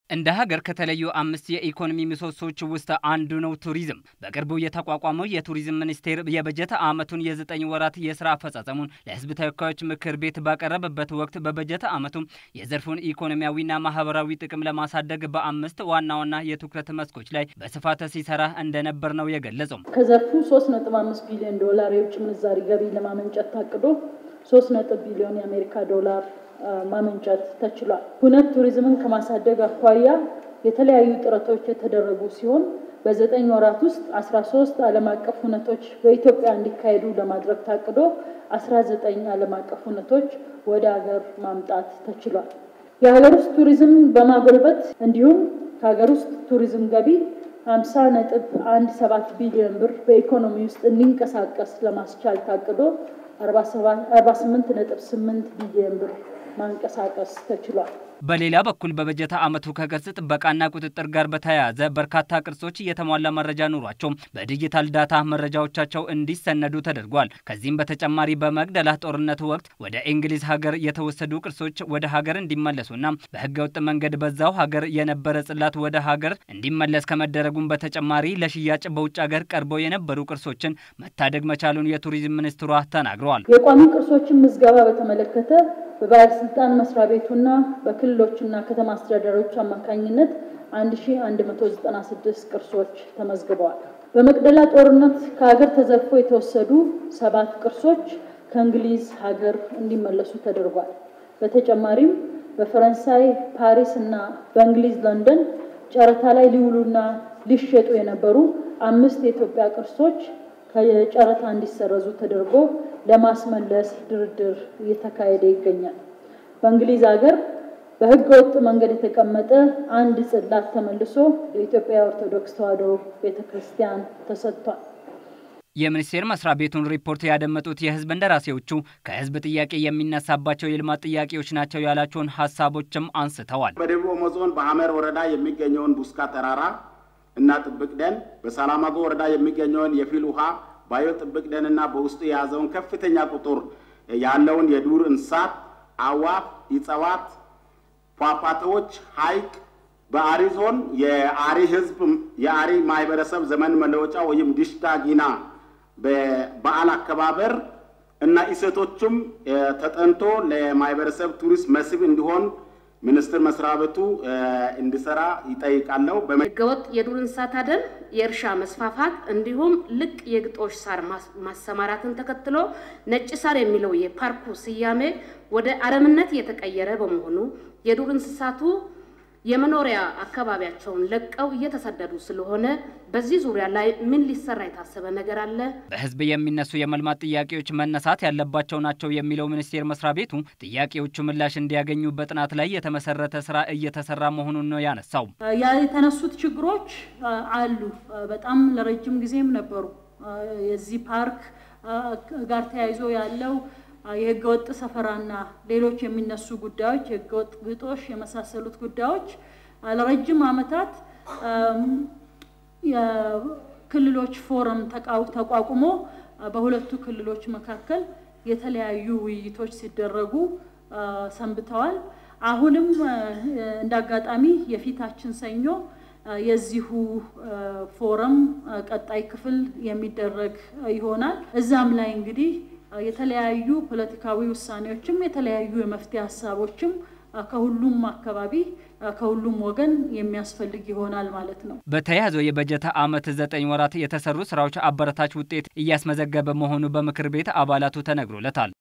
እንደ ሀገር ከተለዩ አምስት የኢኮኖሚ ምሰሶች ውስጥ አንዱ ነው ቱሪዝም። በቅርቡ የተቋቋመው የቱሪዝም ሚኒስቴር የበጀት ዓመቱን የዘጠኝ ወራት የስራ አፈጻጸሙን ለሕዝብ ተወካዮች ምክር ቤት ባቀረበበት ወቅት በበጀት ዓመቱ የዘርፉን ኢኮኖሚያዊና ማህበራዊ ጥቅም ለማሳደግ በአምስት ዋና ዋና የትኩረት መስኮች ላይ በስፋት ሲሰራ እንደነበር ነው የገለጸው። ከዘርፉ 3.5 ቢሊዮን ዶላር የውጭ ምንዛሪ ገቢ ለማመንጨት ታቅዶ 3 ቢሊዮን የአሜሪካ ዶላር ማመንጨት ተችሏል። ሁነት ቱሪዝምን ከማሳደግ አኳያ የተለያዩ ጥረቶች የተደረጉ ሲሆን በዘጠኝ ወራት ውስጥ 13 ዓለም አቀፍ ሁነቶች በኢትዮጵያ እንዲካሄዱ ለማድረግ ታቅዶ 19 ዓለም አቀፍ ሁነቶች ወደ ሀገር ማምጣት ተችሏል። የሀገር ውስጥ ቱሪዝም በማጎልበት እንዲሁም ከሀገር ውስጥ ቱሪዝም ገቢ 50 ነጥብ 17 ቢሊዮን ብር በኢኮኖሚ ውስጥ እንዲንቀሳቀስ ለማስቻል ታቅዶ 48 ነጥብ 8 ቢሊዮን ብር ማንቀሳቀስ ተችሏል። በሌላ በኩል በበጀት ዓመቱ ከቅርስ ጥበቃና ቁጥጥር ጋር በተያያዘ በርካታ ቅርሶች የተሟላ መረጃ ኑሯቸው በዲጂታል ዳታ መረጃዎቻቸው እንዲሰነዱ ተደርጓል። ከዚህም በተጨማሪ በመቅደላ ጦርነት ወቅት ወደ እንግሊዝ ሀገር የተወሰዱ ቅርሶች ወደ ሀገር እንዲመለሱና በህገወጥ መንገድ በዛው ሀገር የነበረ ጽላት ወደ ሀገር እንዲመለስ ከመደረጉም በተጨማሪ ለሽያጭ በውጭ ሀገር ቀርበው የነበሩ ቅርሶችን መታደግ መቻሉን የቱሪዝም ሚኒስትሯ ተናግረዋል። የቋሚ ቅርሶችን ምዝገባ በተመለከተ በባለስልጣን መስሪያ ቤቱና በክልሎችና ከተማ አስተዳደሮች አማካኝነት 1196 ቅርሶች ተመዝግበዋል። በመቅደላ ጦርነት ከሀገር ተዘርፎ የተወሰዱ ሰባት ቅርሶች ከእንግሊዝ ሀገር እንዲመለሱ ተደርጓል። በተጨማሪም በፈረንሳይ ፓሪስ እና በእንግሊዝ ለንደን ጨረታ ላይ ሊውሉና ሊሸጡ የነበሩ አምስት የኢትዮጵያ ቅርሶች ከጨረታ እንዲሰረዙ ተደርጎ ለማስመለስ ድርድር እየተካሄደ ይገኛል። በእንግሊዝ ሀገር በሕገ ወጥ መንገድ የተቀመጠ አንድ ጽላት ተመልሶ የኢትዮጵያ ኦርቶዶክስ ተዋሕዶ ቤተ ክርስቲያን ተሰጥቷል። የሚኒስቴር መስሪያ ቤቱን ሪፖርት ያደመጡት የህዝብ እንደራሴዎቹ ከህዝብ ጥያቄ የሚነሳባቸው የልማት ጥያቄዎች ናቸው ያላቸውን ሀሳቦችም አንስተዋል። በደቡብ ኦሞ ዞን በሐመር ወረዳ የሚገኘውን ቡስካ ተራራ እና ጥብቅ ደን፣ በሰላማጎ ወረዳ የሚገኘውን የፊል ውሃ ባዮ ጥብቅ ደንና በውስጡ የያዘውን ከፍተኛ ቁጥር ያለውን የዱር እንስሳት፣ አዋፍ፣ እጽዋት፣ ፏፏቴዎች፣ ሐይቅ በአሪ ዞን የአሪ ህዝብ የአሪ ማህበረሰብ ዘመን መለወጫ ወይም ዲሽታ ጊና በበዓል አከባበር እና እሴቶቹም ተጠንቶ ለማህበረሰብ ቱሪስት መስህብ እንዲሆን ሚኒስቴር መስሪያ ቤቱ እንዲሰራ ይጠይቃለሁ። ህገወጥ የዱር እንስሳት አደን፣ የእርሻ መስፋፋት እንዲሁም ልቅ የግጦሽ ሳር ማሰማራትን ተከትሎ ነጭ ሳር የሚለው የፓርኩ ስያሜ ወደ አረምነት የተቀየረ በመሆኑ የዱር እንስሳቱ የመኖሪያ አካባቢያቸውን ለቀው እየተሰደዱ ስለሆነ በዚህ ዙሪያ ላይ ምን ሊሰራ የታሰበ ነገር አለ? በህዝብ የሚነሱ የመልማት ጥያቄዎች መነሳት ያለባቸው ናቸው የሚለው ሚኒስቴር መስሪያ ቤቱ ጥያቄዎቹ ምላሽ እንዲያገኙ በጥናት ላይ የተመሰረተ ስራ እየተሰራ መሆኑን ነው ያነሳው። የተነሱት ችግሮች አሉ። በጣም ለረጅም ጊዜም ነበሩ። የዚህ ፓርክ ጋር ተያይዞ ያለው የህገወጥ ሰፈራና ሌሎች የሚነሱ ጉዳዮች የህገወጥ ግጦሽ የመሳሰሉት ጉዳዮች ለረጅም ዓመታት የክልሎች ፎረም ተቋቁሞ በሁለቱ ክልሎች መካከል የተለያዩ ውይይቶች ሲደረጉ ሰንብተዋል። አሁንም እንደ አጋጣሚ የፊታችን ሰኞ የዚሁ ፎረም ቀጣይ ክፍል የሚደረግ ይሆናል። እዛም ላይ እንግዲህ የተለያዩ ፖለቲካዊ ውሳኔዎችም የተለያዩ የመፍትሄ ሀሳቦችም ከሁሉም አካባቢ ከሁሉም ወገን የሚያስፈልግ ይሆናል ማለት ነው። በተያያዘው የበጀት ዓመት ዘጠኝ ወራት የተሰሩ ስራዎች አበረታች ውጤት እያስመዘገበ መሆኑ በምክር ቤት አባላቱ ተነግሮለታል።